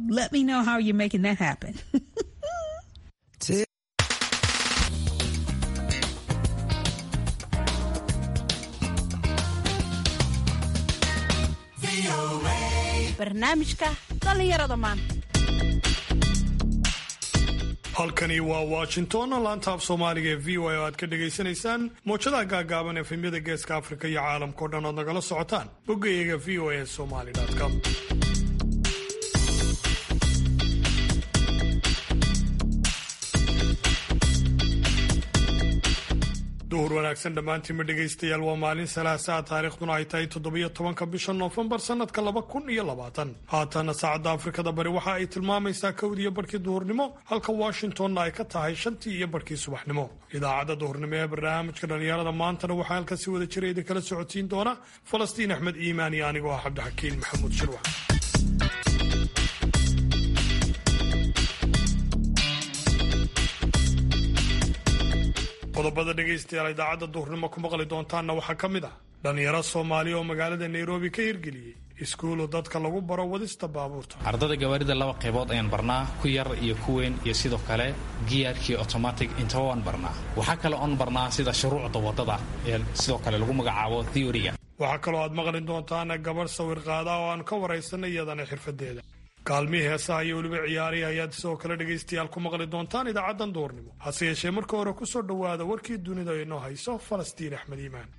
let me know how you're making that happen. barnaamijka dhallinyarada maanta halkani waa washington laanta af soomaaliga ee v o a oo aad ka dhagaysanaysaan mowjadaha gaagaaban efemyada geeska afrika iyo caalamkao dhan ood nagala socotaan boggayaga v o a somali com duhur wanaagsan dhammaantiinma dhegaystayaal waa maalin salaasaa taariikhduna ay tahay toddobiyo tobanka bisha noofembar sannadka laba kun iyo labaatan haatana saacadda afrikada bari waxa ay tilmaamaysaa kowdiiyo barhkii duhurnimo halka washingtonna ay ka tahay shantii iyo barhkii subaxnimo idaacadda duhurnimo ee barnaamijka dhallinyarada maantana waxaa halka si wada jira idinkala socodsiin doona falastiin axmed iimaan iyo anigoo ah cabdixakiin maxamuud shirwax qodobada dhegaystayaal idaacadda duhurnimo ku maqli doontaanna waxaa ka mid ah dhallinyaro soomaaliya oo magaalada nairobi ka hirgeliyey iskuulu dadka lagu baro wadista baabuurta ardada gawaarida laba qaybood ayaan barnaa ku yar iyo ku weyn iyo sidoo kale giyaarkii automatic intaba waan barnaa waxaa kale oon barnaa sida shuruucda wadada ee sidoo kale lagu magacaabo theoryga waxaa kaloo aad maqli doontaan gabadh sawir qaada oo aan ka waraysanay iyadana xirfadeeda kaalmihii heesaha iyo weliba ciyaarihi ayaad sidoo kale dhegaystayaal ku maqli doontaan idaacaddan duurnimo hase yeeshee marka hore ku soo dhowaada warkii dunida inoo hayso falastiin axmed iimaan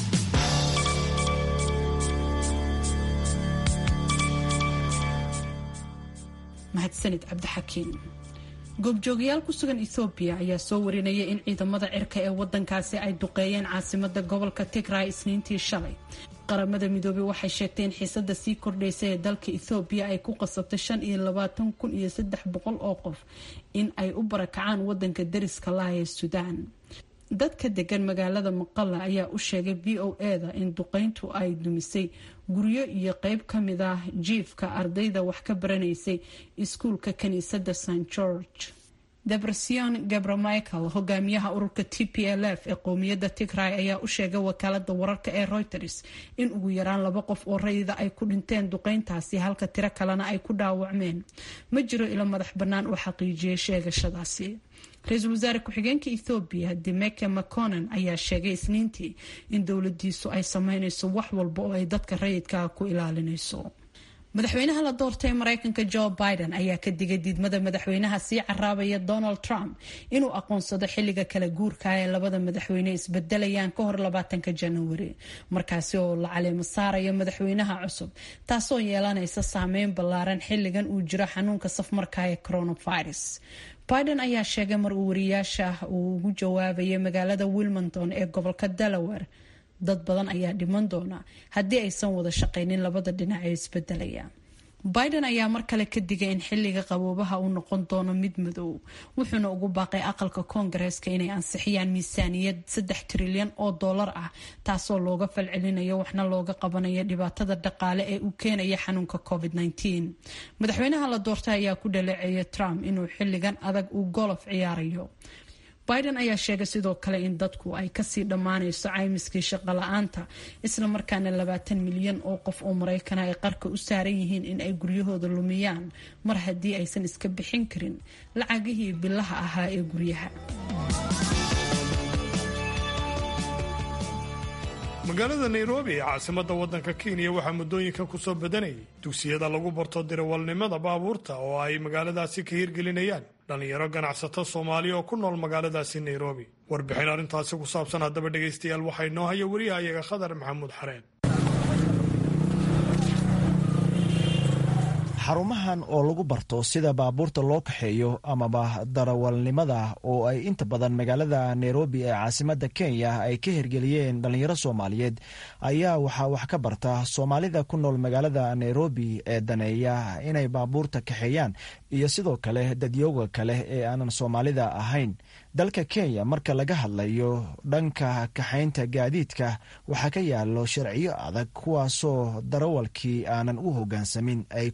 mahadsanid cabdixakiin goobjoogayaal ku sugan ethoobiya ayaa soo warinaya in ciidamada cirka ee wadankaasi ay duqeeyeen caasimada gobolka tigray isniintii shalay qaramada midoobey waxay sheegtay in xiisada sii kordhaysa ee dalka ethoobiya ay ku qasabtay shan iyo labaatan kun iyo saddex boqol oo qof in ay u barakacaan wadanka dariska laha ee suudaan dadka degan magaalada maqala ayaa u sheegay v o eda in duqeyntu ay dumisay guryo iyo qeyb ka mid ah jiifka ardayda wax ka baranaysay iskuulka kiniisadda st george debrasion gabramichael hogaamiyaha ururka t p l f ee qowmiyadda tigray ayaa u sheegay wakaalada wararka ee reuters in ugu yaraan laba qof oo rayida ay ku dhinteen duqeyntaasi halka tiro kalena ay ku dhaawacmeen ma jiro ilo madax bannaan oo xaqiijiyay sheegashadaasi ra-iisul wasaare ku-xigeenka ethoobiya demeke maconan ayaa sheegay isniintii in dowladiisu ay sameyneyso wax walba oo ay dadka rayidkaa ku ilaalinayso madaxweynaha la doortay mareykanka joe biden ayaa ka digay diidmada madaxweynaha sii caraabaya donald trump inuu aqoonsado xilliga kala guurka ee labada madaxweyne isbedelayaan ka hor labaatanka januari markaasi oo la caleemo saaraya madaxweynaha cusub taasoo yeelanaysa saameyn ballaaran xilligan uu jiro xanuunka safmarka ee coronavirus biden ayaa sheegay mar uu wariyaasha uu ugu jawaabayay magaalada wilmington ee gobolka delaware dad badan ayaa dhiman doona haddii aysan wada shaqaynin labada dhinac ee isbedelaya biden ayaa mar kale ka digay in xilliga qaboobaha uu noqon doono mid madow wuxuuna ugu baaqay aqalka koongareeska inay ansixiyaan miisaaniyad saddex trilyan oo dollar ah taasoo looga falcelinayo waxna looga qabanayo dhibaatada dhaqaale ee uu keenaya xanuunka covid madaxweynaha la doortay ayaa ku dhaleeceeyay trump inuu xilligan adag uu golof ciyaarayo biden ayaa sheegay sidoo kale in dadku ay kasii dhammaanayso caymiskii shaqo la-aanta islamarkaana labaatan milyan oo qof oo maraykana ay qarka u saaran yihiin in ay guryahooda lumiyaan mar haddii aysan iska bixin karin lacagihii bilaha ahaa ee guryaha magaalada nairobi ee caasimadda waddanka kenya waxaa muddooyinkan ku soo badanayay dugsiyada lagu barto dirawalnimada baabuurta oo ay magaaladaasi ka hirgelinayaan dhallinyaro ganacsato soomaaliya oo ku nool magaaladaasi nairobi warbixin arrintaasi ku saabsan haddaba dhegaystayaal waxaa inoo haya wariyahayaga khadar maxamuud xareen xarumahan oo lagu barto sida baabuurta loo kaxeeyo amaba darawalnimada oo ay inta badan magaalada nairobi ee caasimadda kenya ay ka hirgeliyeen dhallinyaro soomaaliyeed ayaa waxaa wax ka barta soomaalida ku nool magaalada nairobi ee daneeya inay baabuurta kaxeeyaan iyo sidoo kale dadyooga kale ee aanan soomaalida ahayn dalka kenya marka laga hadlayo dhanka kaxaynta gaadiidka waxaa ka yaalo sharciyo adag kuwaasoo darawalkii aanan u hoggaansamin ay ku adag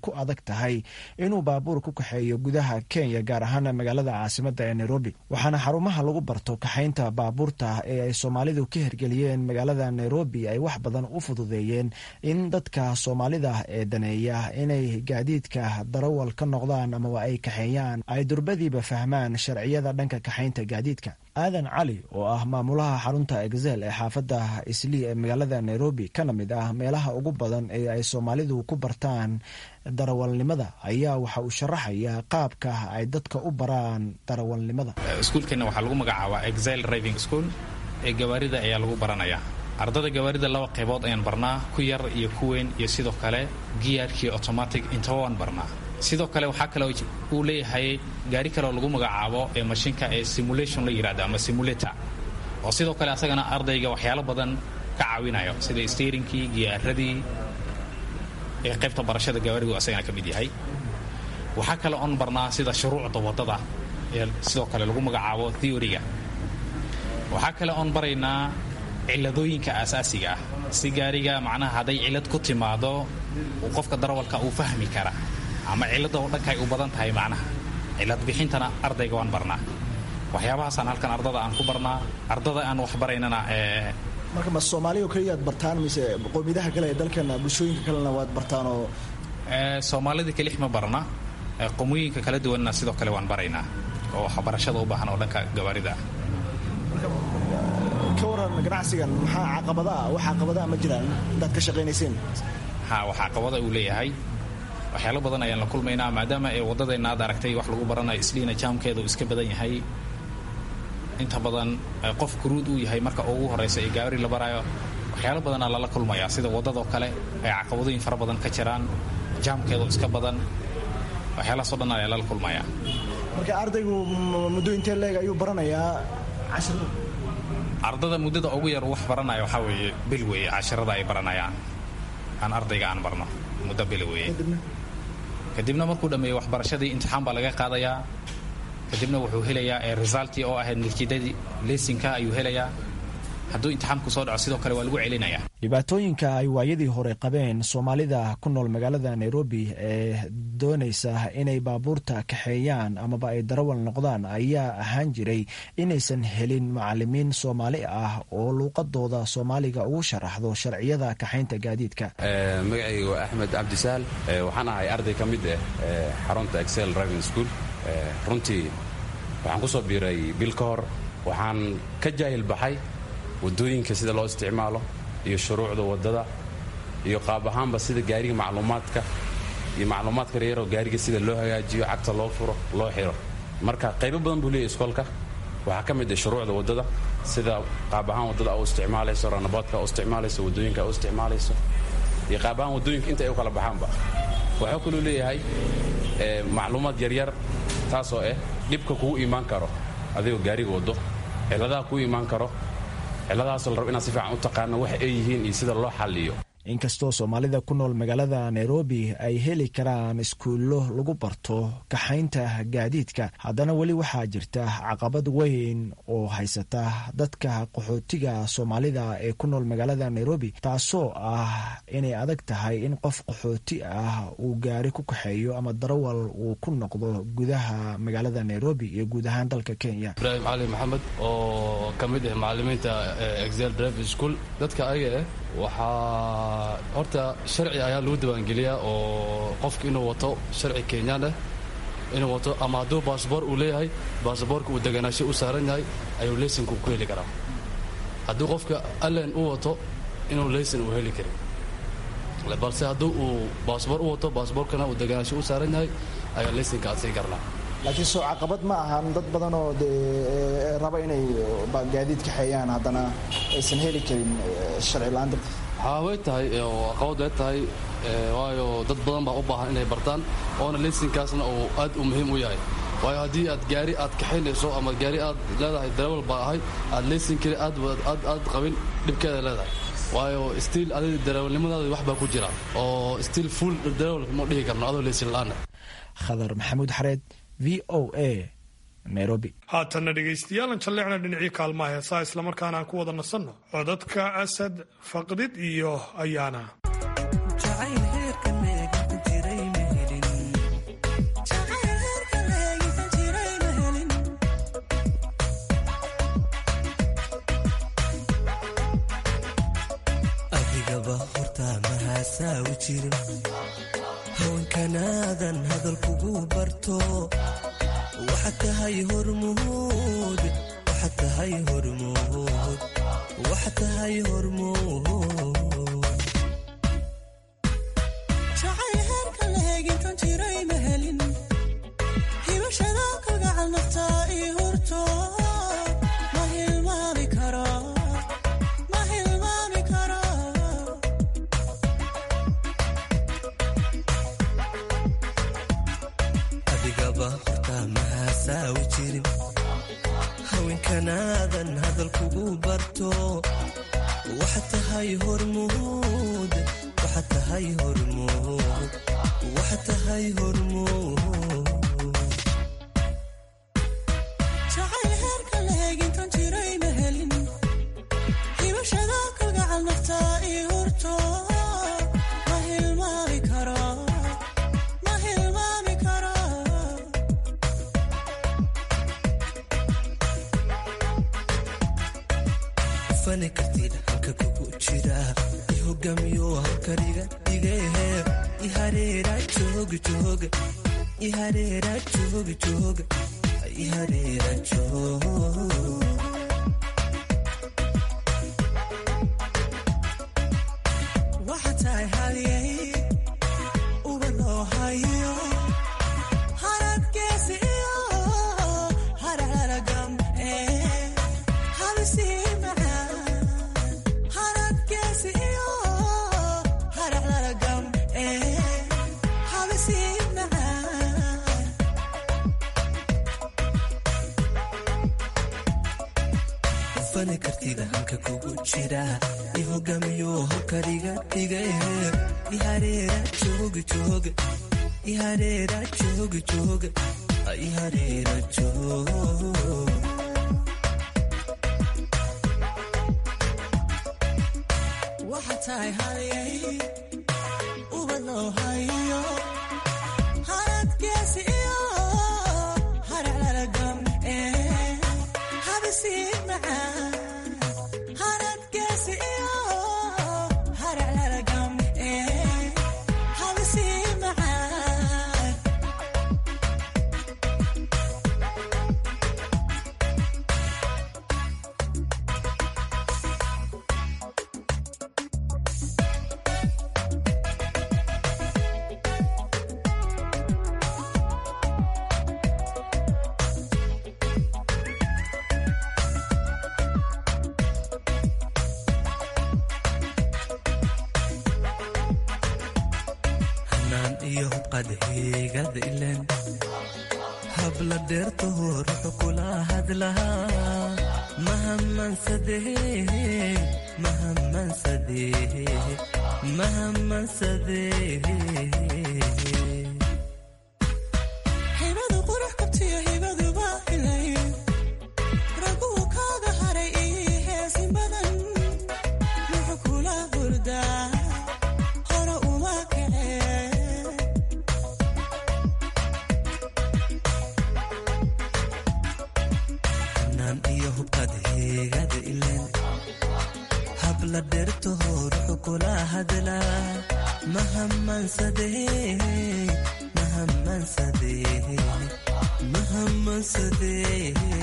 tahay inuu baabuur ku kaxeeyo gudaha kenya gaar ahaan magaalada caasimada ee nairobi waxaana xarumaha lagu barto kaxaynta baabuurta ee ay soomaalidu ka hirgeliyeen magaalada nairobi ay wax badan u fududeeyeen in dadka soomaalida ee daneeya inay gaadiidka darawal ka noqdaan amaba ay kaxeeyaan ay durbadiiba fahmaan sharciyada dhanka kaxaynta gaadiidka aadan cali oo ah maamulaha xarunta exel ee xaafadda islii ee magaalada nairobi kana mid ah meelaha ugu badan ee ay soomaalidu ku bartaan darawalnimada ayaa waxa uu sharaxayaa qaabka ay dadka u baraan darawalnimada iskuulkeenna waxaa lagu magacaabaa exile driving school ee gawaarida ayaa lagu baranayaa ardada gawaarida laba qaybood ayaan barnaa ku yar iyo ku weyn iyo sidoo kale giyaarkii automatic intaba waan barnaa sidoo kale waxaa kale uu leeyahay gaari kaleoo lagu magacaabo ee mashiinka ee simulation la yidhahdo ama simulator oo sidoo kale asagana ardayga waxyaalo badan ka caawinayo sida steerinkii giyaaradii ee qaybta barashada gawaarigu asagana ka mid yahay waxaa kale oon barnaa sida shuruucda waddada ee sidoo kale lagu magacaabo theoryga waxaa kale oon baraynaa ciladooyinka aasaasiga ah si gaariga macnaha hadday cilad ku timaado qofka darawalka uu fahmi kara ama cilada oo dhanka ay u badan tahay macnaha cilad bixintana ardayga waan barnaa waxyaabahaasaan halkan ardada aan ku barnaa ardada aan wax baraynana marka ma soomaaliya keliyaad bartaan mise qowmiyadaha kale ee dalkeena bulshooyinka kalena waad bartaan oo soomaalida kelix ma barna qomooyinka kala duwanna sidoo kale waan baraynaa oo waxbarashada u baahan oo dhanka gawaarida ah ka waran ganacsigan maxaa caqabadaa wax caqabadaa ma jiraan intaad ka shaqaynayseen ha wax caqabada uu leeyahay waxyaalo badan ayaan la kulmaynaa maadaama ee waddadeenna aad aragtay wax lagu baranayo isliina jaamkeeda uu iska badan yahay inta badan qof guruud uu yahay marka ugu horraysa ee gaari la baraayo waxyaalo badanaa lala kulmayaa sida waddadoo kale ay caqabadooyin fara badan ka jiraan jaamkeedu iska badan waxyaalahaasoo dhan ayaa lala kulmayaa marka ardaygu muddo intee leeg ayuu baranayaa cashirada ardada muddada ugu yar wax baranaya waxaa weeye bil weeye cashirada ay baranayaan aan ardayga aan barno muddo bil weeye kadibna markuu dhammeeyo waxbarashadii imtixaan baa laga qaadayaa kadibna wuxuu helayaa ee resultii oo ahayd natiijadii lesinka ayuu helayaa hadduu imtixaamku soo dhaco sidoo kale waa lagu celinayaa dhibaatooyinka ay waayadii hore qabeen soomaalida ku nool magaalada nairobi ee doonaysa inay baabuurta kaxeeyaan amaba ay darawal noqdaan ayaa ahaan jiray inaysan helin macalimiin soomaali ah oo luuqadooda soomaaliga ugu sharaxdo sharciyada kaxaynta gaadiidka magacayga waa axmed cabdisaal waxaan ahay arday ka mid ah xarunta excel driving school runtii waxaan ku soo biiray bil ka hor waxaan ka jaahil baxay waddooyinka sida loo isticmaalo iyo shuruucda waddada iyo qaab ahaanba sida gaariga macluumaadka iyo macluumaadka reeroo gaariga sida loo hagaajiyo cagta loo furo loo xiro marka qaybo badan buu leeyahy iskoolka waxaa ka mid ah shuruucda waddada sida qaab ahaan waddada u isticmaalayso ranaboodka u isticmaalayso waddooyinka u isticmaalayso iyo qaab ahaan waddooyinka inta ay u kala baxaanba waxuu kaluu leeyahay macluumaad yaryar taasoo ah dhibka kugu imaan karo adigoo gaariga waddo ciladaha kugu imaan karo ciladahaasoo la rabo inaad si fiican u taqaano waxa ay yihiin iyo sida loo xalliyo inkastoo soomaalida ku nool magaalada nairobi ay heli karaan iskuullo lagu barto kaxaynta gaadiidka haddana weli waxaa jirta caqabad weyn oo haysata dadka qaxootiga soomaalida ee ku nool magaalada nairobi taasoo ah inay adag tahay in qof qaxooti ah uu gaari ku kaxeeyo ama darawal uu ku noqdo gudaha magaalada nairobi iyo guud ahaan dalka kenya ibraahim cali maxamed oo ka mid ah macalimiinta excel driving school dadka ayaga ah waxaa horta sharci ayaa lagu diiwaangeliyaa oo qofka inuu wato sharci kenyaan ah inuu wato ama hadduu baasboor uu leeyahay baasboorka uu deganaasho u saaran yahay ayuu leysinku ku heli karaa hadduu qofka allen u wato inuu leysin uu heli karin balse hadduu uu baasboor u wato baasboorkana uu deganaasho u saaran yahay ayaa leysinka aad sii karnaa laakiin soo caqabad ma ahan dad badan oo dee raba inay gaadiid kaxeeyaan haddana aysan heli karin sharci la-aan dartiis waxaa way tahay oo caqabad way tahay waayo dad badan baa u baahan inay bartaan oona leysinkaasna uu aad u muhiim u yahay waayo haddii aad gaari aad kaxaynayso ama gaari aad leedahay darawal baa ahay aad leysin keli aad aad qabin dhibkeeda leedahay waayo stiil adiga darawalnimadaada wax baa ku jira oo stiil full darawal ma dhihi karno adoo leysin la-aana khadar maxamuud xareed v o a nairobi haatanna dhegaystayaal jalleecna dhinacii kaalmaha heesaa islamarkaana aan ku wada nasanno codadka asad faqdid iyo ayaana jacayl heerka neega ku jiray mehelin barto waxaad tahay hormuud waxaad tahay hormuud waxaad tahay hormuud jacay heerka la heegintan jiray ma helin hibashada kalgacal naftaa ii hurto ma hilmaami karo ma hilmaami karo adigaba hortaa mahasaawi jirin haweenkanaadan hadal kugu barto waxaad tahay hormuud waxaad tahay hormuud waxaad tahay hormuud jacay heerka la heegintan jiray ma helin hibashada kalgacal naftaa ii hurto ma hilmaami karo ma hilmaami karo fani kartida halka kugu jira i hogamiyo halkaniga dhigehe i hareera jooga jooga i hareera jooga jooga i hareera jooga waxa tahay halyay uba loo hayo haradgeesi iyo hararagam ee habisii macaan haradgeesi iyo hararagam ee habisii macaan fani kartida halka kugu jira i hogamiyo halkaniga dhigehe i hareera jooga jooga i hareera jooga jooga i hareera jooga waxa tahay halyay uba loo hayo haradgeesi iyo hararagam ee habisii macaan haradgeesi iyo hararagam ee habisii macaan hanaan iyo hubqad heegada ilen habla dheertaho ruxu kula hadlahaa mahamansadee mahamansadee mahamansadee hibadu qurux kabtiyo hibaduba ilay raguu kaaga haray ii heesin badan wuxuu kula hurdaa hore uma kacee hanaan iyo hubqad heegada ilen habla dheertaho ruxu kula hadlaa mahamansadee mahamansadee mahamansadee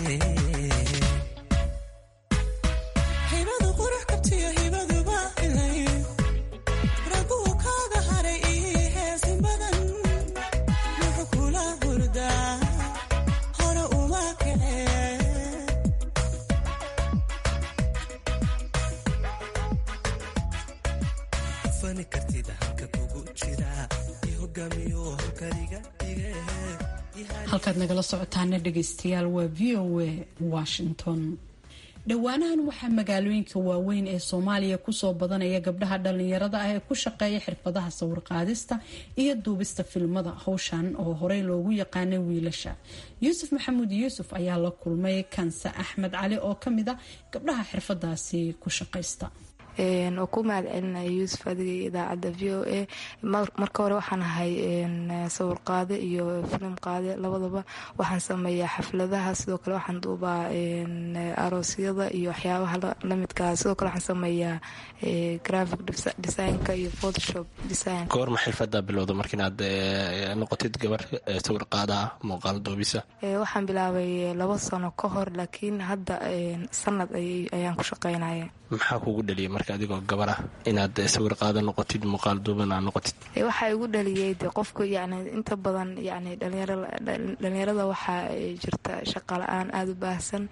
hibadu qurux kabtiyo hibaduba ilay raguu kaaga haray ii heesin badan wuxuu kula hurdaa hore uma kacee fani kartida halka kugu jira i hogamiyo halkaniga dhigehe halkaad nagala socotaana dhegaystayaal waa v o a washington dhowaanahan waxaa magaalooyinka waaweyn ee soomaaliya kusoo badanaya gabdhaha dhalinyarada ah ee ku shaqeeya xirfadaha sawirqaadista iyo duubista filmada howshan oo horey loogu yaqaanay wiilasha yuusuf maxamuud yuusuf ayaa la kulmay kanse axmed cali oo kamid a gabdhaha xirfadaasi ku shaqaysta oo ku mahad celinaya yuusuf adiga iyo idaacadda v o a marka hore waxaan ahay sawir qaade iyo filim qaade labadaba waxaan sameeyaa xafladaha sidoo kale waxaan duubaa aroosyada iyo waxyaabaha lamidkaa sidoo kale waxaan sameeyaa graphic designka iyo photoshop design goorma xirfadaa bilowda marka inaad noqotid gabar sawir qaadaha muuqaal duubisa waxaan bilaabay labo sano ka hor laakiin hadda sanad ayaan ku shaqeynaya maxaa kugu dhaliyay marka adigoo gabar ah inaad sawir qaada noqotid muuqaal duuban aa noqotid waxaa igu dhaliyay de qofku yani inta badan yani dhalinyarada waxaa jirta shaqa la-aan aada u baahsan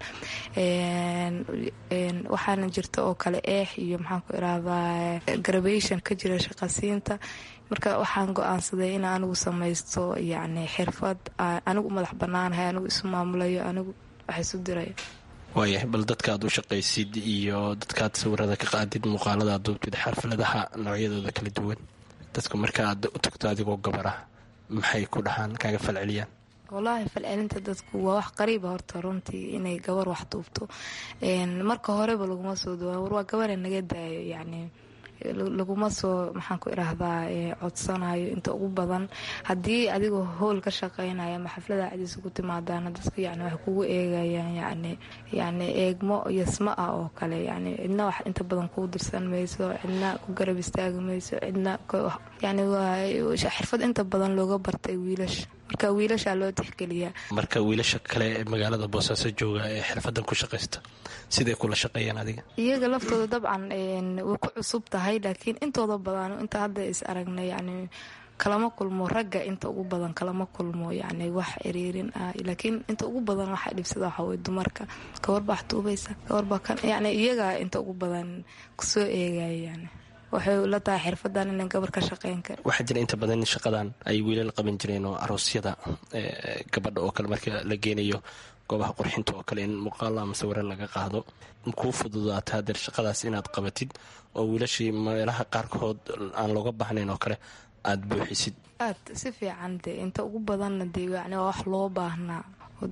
waxaana jirta oo kale eex iyo maxaan ku irahdaa gravation ka jira shaqasiinta marka waxaan go-aansaday in anigu samaysto yani xirfad anigu madax banaanahay anigu isu maamulayo anigu wax isu dirayo waayahay bal dadkaad u shaqaysid iyo dadkaad sawirada ka qaadid muuqaalada ad duubtid xafladaha noocyadooda kala duwan dadku marka aad u tagto adigoo gabar ah maxay ku dhahaan kaaga falceliyaan wallaahi falcelinta dadku waa wax qariiba horta runtii inay gabar wax duubto marka horeba laguma soo dawaa war waa gabare naga daayo yacni laguma soo maxaan ku idhaahdaa codsanayo inta ugu badan haddii adigoo howl ka shaqeynaya ama xaflada cadiisa ku timaadaana dadku yani waxay kugu eegayaan yani yani eegmo yasma ah oo kale yani cidna wax inta badan kuu dirsan mayso cidna ku garab istaagi mayso cidna yani waa xirfad inta badan looga bartay wiilasha marka wiilashaa loo tixgeliyaa marka wiilasha kale ee magaalada boosaaso jooga ee xirfadan ku shaqaysta siday kula shaqeeyaan adiga iyaga laftooda dabcan way ku cusub tahay laakiin intooda badan inta hadda is aragnay yani kalama kulmo ragga inta ugu badan kalama kulmo yani wax ciriirin ah laakiin inta ugu badan waxaa dhibsada waxaa wey dumarka gabarbaa wax duubaysa gabarbaa kan yani iyagaa inta ugu badan kusoo eegaya yani waxay la tahay xirfadan inan gabar ka shaqeyn kara waxaa jira inta badan in shaqadan ay wiilal qaban jireen oo aroosyada gabadha oo kale marka la geenayo goobaha qurxinta oo kale in muuqaal ama sawiro laga qaado kuu fududaata hadeer shaqadaas inaad qabatid oo wiilashii meelaha qaarkood aan looga baahnayn oo kale aada buuxisid aad si fiican de inta ugu badanna de yani waa wax loo baahnaa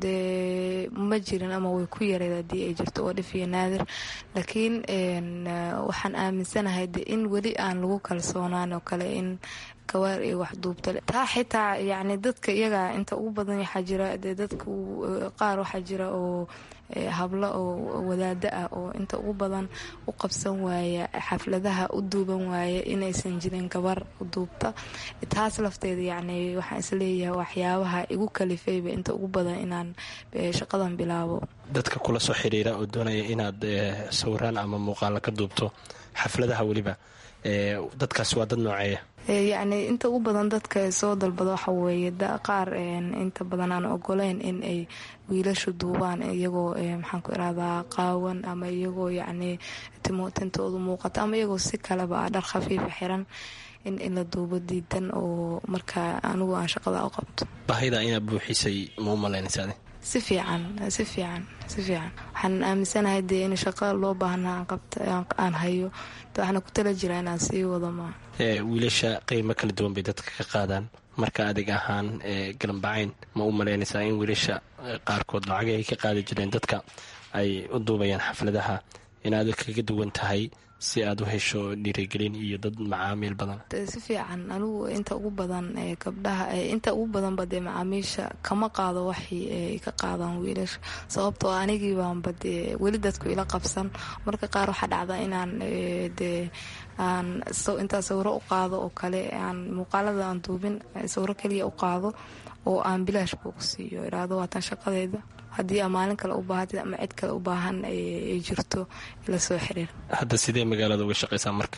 dee ma jirin ama way ku yareed haddii ay jirto oo dhif iyo naadir laakiin waxaan aaminsanahay de in weli aan lagu kalsoonaan oo kale in gawaar ay wax duubta taa xitaa yani dadka iyaga inta ugu badan waxaa jira dee dadka qaar waxaa jira oo hablo oo wadaado ah oo inta ugu badan u qabsan waaya xafladaha u duuban waaya inaysan jirin gabar duubta taas lafteeda yani waxaan isleeyahay waxyaabaha igu kalifayba inta ugu badan inaan shaqadan bilaabo dadka kula soo xiriira oo doonaya inaad sawiraan ama muuqaalo ka duubto xafladaha weliba dadkaasi waa dad nooceeya yacni inta ugu badan dadka soo dalbada waxa weeye qaar inta badan aan ogoleyn in ay wiilashu duubaan iyagoo maxaan ku irahdaa qaawan ama iyagoo yacni tintoodu muuqato ama iyagoo si kaleba ah dhar khafiifa xiran in in la duubo diidan oo markaa anigu aan shaqada u qabto baahida inaad buuxisay ma u malaynaysaade si fiican si fiican si fiican waxaan aaminsanahay dee in shaqo loo baahnaa aan hayo waxaana ku tala jiraa inaan sii wado maa wiilasha qiimo kala duwan bay dadka ka qaadaan marka adig ahaan galambacayn ma u malaynaysaa in wiilasha qaarkood lacagay ay ka qaadi jireen dadka ay u duubayaan xafladaha in aad kaga duwan tahay si aad u hesho dhiirigelin iyo dad macaamiil badan si fiican anigu inta ugu badan gabdhaha inta ugu badanba dee macaamiisha kama qaado waxii ay ka qaadaan wiilasha sababtoo anigii baanba dee weli dadku ila qabsan marka qaar waxaa dhacda inaan dee aan intaa sawiro u qaado oo kale aan muuqaalada aan duubin sawiro kaliya u qaado oo aan bilaash buu ku siiyo iraado waatan shaqadeeda haddii aa maalin kale u baahatid ama cid kale u baahan ay jirto la soo xiriir hadda sidee magaalada uga shaqaysaa marka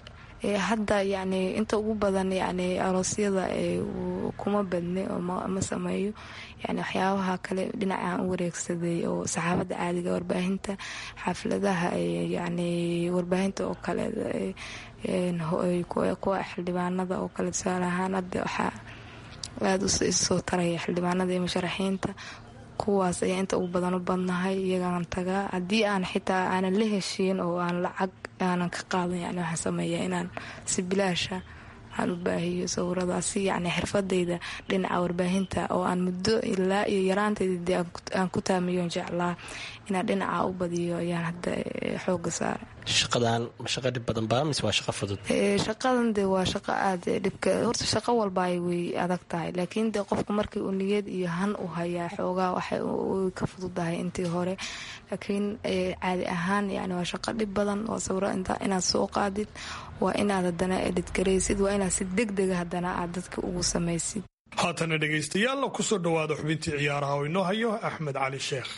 hadda yani inta ugu badan yani aroosyada kuma badne ma sameeyo yani waxyaabaha kale dhinacaan u wareegsaday oo saxaafadda caadiga warbaahinta xafladaha yani warbaahinta oo kale kuwa xildhibaanada oo kale tusaale ahaan hadda waxaa aada isoo taraya xildhibaanada iyo musharaxiinta kuwaas ayaa inta ugu badan u badnahay iyagaan tagaa haddii aan xitaa aanan la heshiin oo aan lacag aanan ka qaadan yani waxaan sameeyaa inaan si bilaasha aan u baahiyo sawiradaasi yani xirfadayda dhinaca warbaahinta oo aan muddo ilaa iyo yaraantayda dee aan ku taamiyoon jeclaa inaan dhinaca u badiyo ayaan hadda xooga saara shaqadan ma shaqo dhib badan baa mise waa shaqo fudud shaqadan de waa shaqo aada dhibka horta shaqo walba ay way adag tahay laakiin de qofku markii uu niyad iyo han u hayaa xoogaa waxay ka fududahay intii hore laakiin caadi ahaan yani waa shaqo dhib badan waa sawiro inaad soo qaadid waa inaad haddana edhidgaraysid waa inaad si deg dega haddana aad dadka ugu samaysid haatana dhegaystayaalla kusoo dhowaada xubintii ciyaaraha oo inoo hayo axmed cali sheekh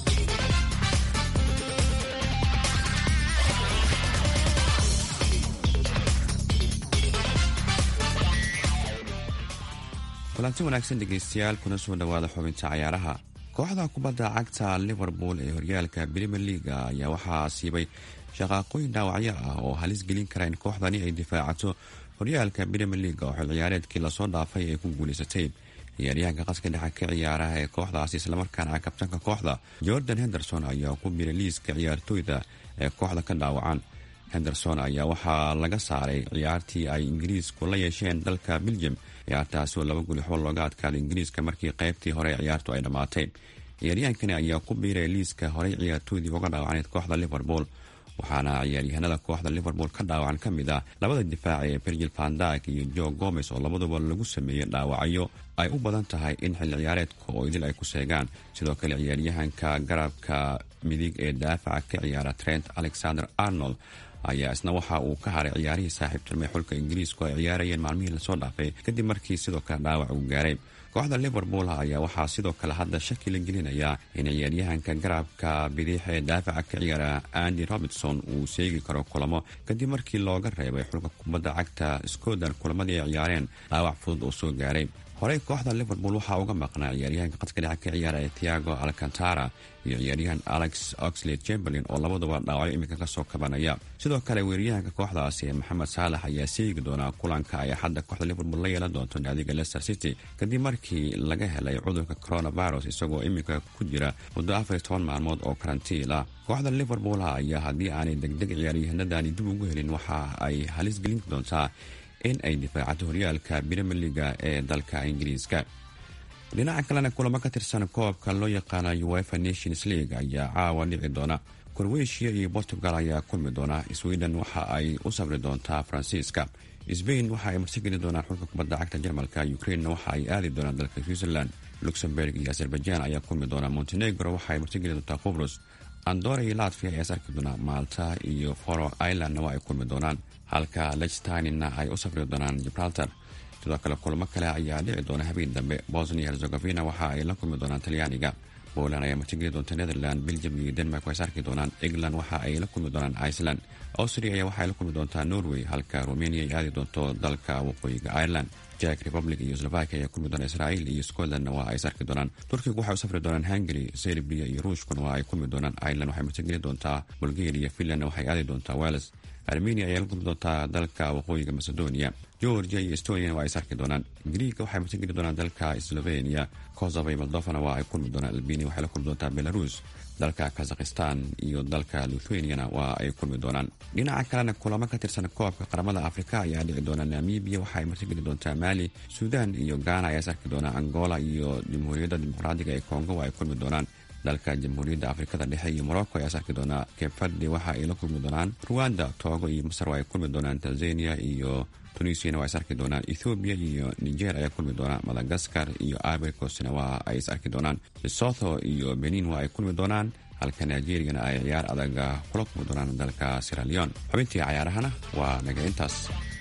kulanti wanaagsan dhegaystayaal kuna soo dhowaada xubinta cayaaraha kooxda kubadda cagta liverpool ee horyaalka premier leaga ayaa waxaa siibay shaqaaqooyin dhaawacyo ah oo halis gelin kara in kooxdani ay difaacato horyaalka premier leaga oo xil ciyaareedkii lasoo dhaafay ay ku guulaysatay ciyaaryahanka qaska dhexe ka ciyaaraha ee kooxdaasi islamarkaana kabtanka kooxda jordan henderson ayaa ku biray liiska ciyaartooyda ee kooxda ka dhaawacan henderson ayaa waxaa laga saaray ciyaartii ay ingiriisku la yeesheen dalka belgium ciyaartaasi oo laba guli xool looga adkaaday ingiriiska markii qaybtii hore ciyaartu ay dhammaatay ciyaaryahankani ayaa ku biiray liiska horey ciyaartooydii uga dhaawacaneed kooxda liverpool waxaana ciyaaryahanada kooxda liverpool ka dhaawacan ka mid ah labada difaac ee virgil vandak iyo jo gomes oo labaduba lagu sameeyey dhaawacyo ay u badan tahay in xilli ciyaareedka oo idil ay ku seegaan sidoo kale ciyaaryahanka garabka midig ee daafaca ka ciyaara trent alexander arnold ayaa isna waxa uu ka haray ciyaarihii saaxiibtirmay xulka ingiriisku ay ciyaarayeen maalmihii lasoo dhaafay kadib markii sidoo kale dhaawac uu gaaray kooxda liverpool ayaa waxaa sidoo kale hadda shaki la gelinayaa in ciyaaryahanka garabka bidix ee daafaca ka ciyaara andy robertson uu seegi karo kulamo kadib markii looga reebay xulka kubadda cagta scotland kulamadii ay ciyaareen dhaawac fudud oo soo gaaray horey kooxda liverpool waxaa uga maqnaa ciyaaryahanka qadka dhexe ka ciyaara ee tiago alcantara iyo ciyaaryahan alex oxlade chamberlin oo labaduba dhaawacyo iminka kasoo kabanaya sidoo kale weeraryahanka kooxdaasi ee maxamed saalax ayaa seegi doonaa kulanka ay axadda kooxda liverpool la yeelan doonto naadiga leicester city kadib markii laga helay cudurka coronavirus isagoo iminka ku jira muddo afar iyo toban maalmood oo karantiil ah kooxda liverpool ayaa haddii aanay degdeg ciyaaryahanadani dib ugu helin waxa ay halis gelin doontaa in ay difaacato horyaalka premier leaga ee dalka ingiriiska dhinaca kalena kulamo ka tirsan koobka loo yaqaana uefa nations league ayaa caawa dhici doona korweshiya iyo portugal ayaa kulmi doona sweden waxa ay u sabri doontaa faransiiska sbain waxa ay martigeli doonaan xulka kubadda cagta jarmalka ukrainena waxa ay aadi doonaan dalka switzerland luxemburg iyo azerbaijan ayaa kulmi doona montenegro waxa ay martigeli doontaa qubrus andora iyo latvia ayaa sarki doonaa malta iyo foro irelandna waa ay kulmi doonaan halka lechtinina ay u safri doonaan gibraltar sidoo kale kulamo kale ayaa dhici doona habeen dambe bosnia herzegovina waxa ay la kulmi doonaan talyaaniga poland ayaa martigeli doonta netherland belgium iyo denmark way sarki doonaan england waxa ay la kulmi doonaan iceland austria ayaa waxaay la kulmi doontaa norway halka romania ay aadi doonto dalka waqooyiga ireland jack republic iyo slovakia ayaa kulmi doona israa'iil iyo scotlandna waa ay sarki doonaan turkiga waxay u safri doonaan hungary serbia iyo ruushkuna waa ay kulmi doonaan ireland waxay martigeli doontaa bulgaria finlandna waxay aadi doontaa wales armenia ayaa la kulmi doontaa dalka waqooyiga macedonia georgia iyo estoniana waa ay sarki doonaan griiga waxay martigeli doonaan dalka slovenia kosovo iyo moldovana waa ay kulmi doonaan albania waxay la kulmi doontaa belarus dalka kazakhistan iyo dalka lithuaniana waa ay kulmi doonaan dhinaca kalena kulamo ka tirsan koobka qaramada afrika ayaa dhici doona namibia waxa ay martigeli doontaa mali suudan iyo ghana ayaa sarki doonaa angola iyo jamhuuriyadda dimuqraadiga ee kongo waa ay kulmi doonaan dalka jamhuuriyadda afrikada dhexe iyo morocco ayaa sarki doonaa kebfardi waxa ay la kulmi doonaan ruwanda togo iyo masar waa ay kulmi doonaan tanzania iyo tunisiana waa is arki doonaan ethoobiya iyo niger ayaa kulmi doonaan madagaskar iyo ibercosna waa ay is arki doonaan lesotho iyo benin waa ay kulmi doonaan halka nigeriyana ay ciyaar adaga kula kulmi doonaan dalka siraleon xubintii cayaarahana waa naga intaas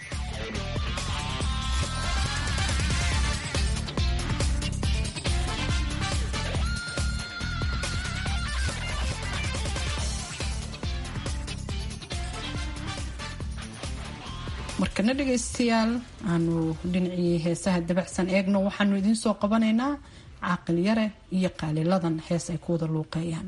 markana dhegaystayaal aanu dhinacii heesaha dabacsan eegno waxaanu idiin soo qabanaynaa caaqil yare iyo qaaliladan hees ay ku wada luuqeeyaan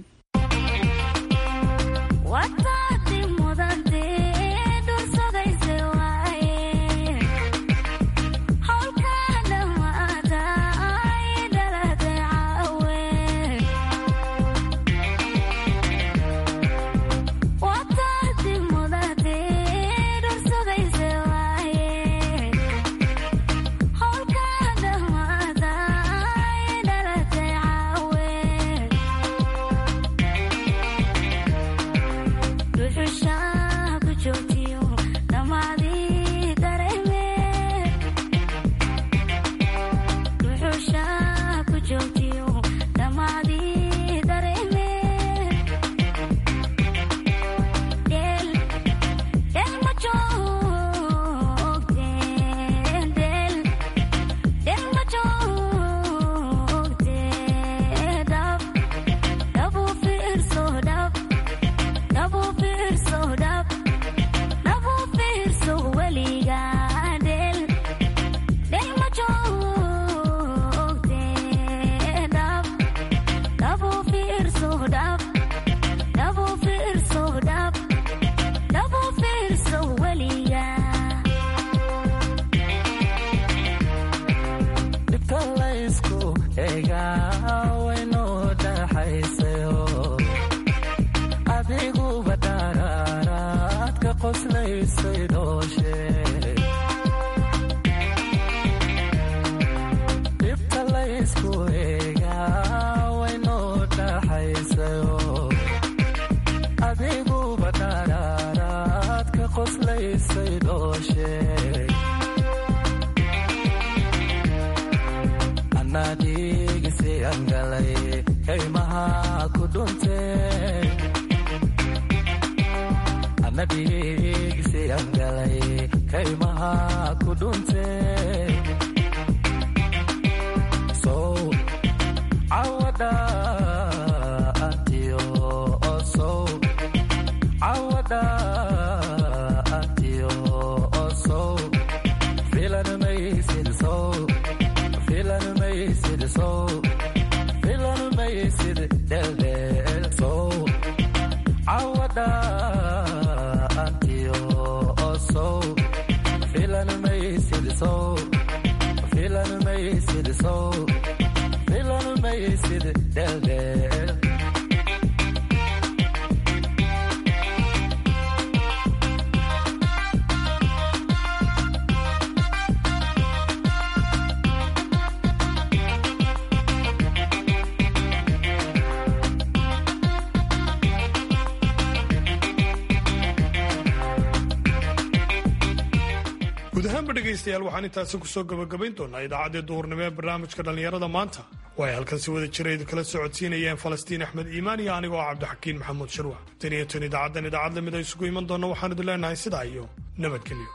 eega waynoo dhaxaysayo adiguba dharaaraad ka qoslaysay dhooshe dhibta laysku eega waynoo dhaxaysayo adiguba dharaaraad ka qoslaysay dhooshe anadhigisi angalay kaymaha ku dhunte anadhigisi angalay kaymaha ku dhunte sow cawada atiyo osow cawada atiyo osow filan maysid sow filan maysid sow filan maysid dheldheel sow cawada atiyo osow filan maysid sow filan maysid sow filan maysid dheldheel guud ahaanba dhegaystayaal waxaan intaasi kusoo gabagabayn doonaa idaacaddii duhurnimo ee barnaamijka dhallinyarada maanta oo ay halkan si wada jira idin kala socodsiinayeen falastiin axmed iimaan iyo anigo ah cabdixakiin maxamuud sharwax tan iyo tan idaacaddan idaacad lamid a isugu iman doonna waxaan idin leenahay sidaa iyo nabadgelyo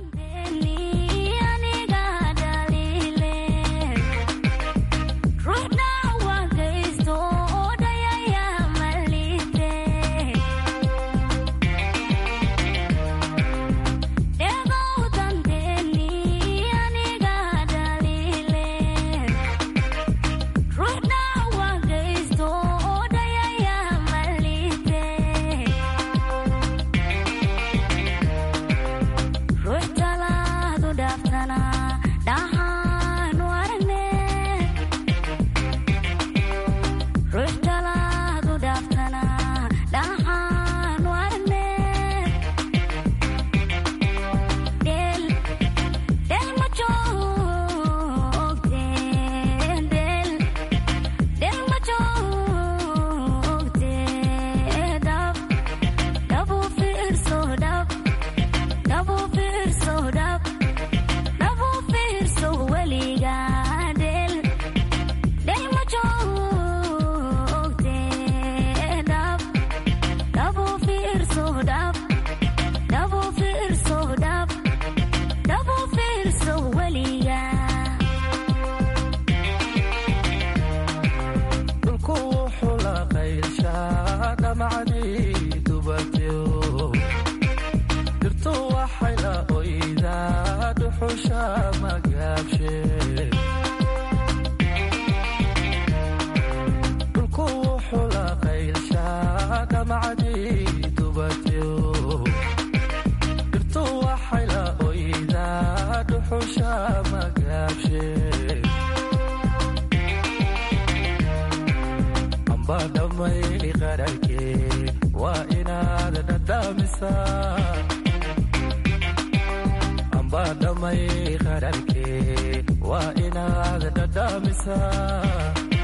dhulku wuxuu la qaylshaa dhamacdii dubatyo dhirtu waxay la oydaa dhuxusha magaabshe dhulku wuxuu la qaylshaa dhamacdii dubatyo dhirtu waxay la oydaa dhuxusha magaabshe amba dhamay qararkee waa inaad dhadhaamisaa amba dhamay qararkee waa inaad dhadhaamisaa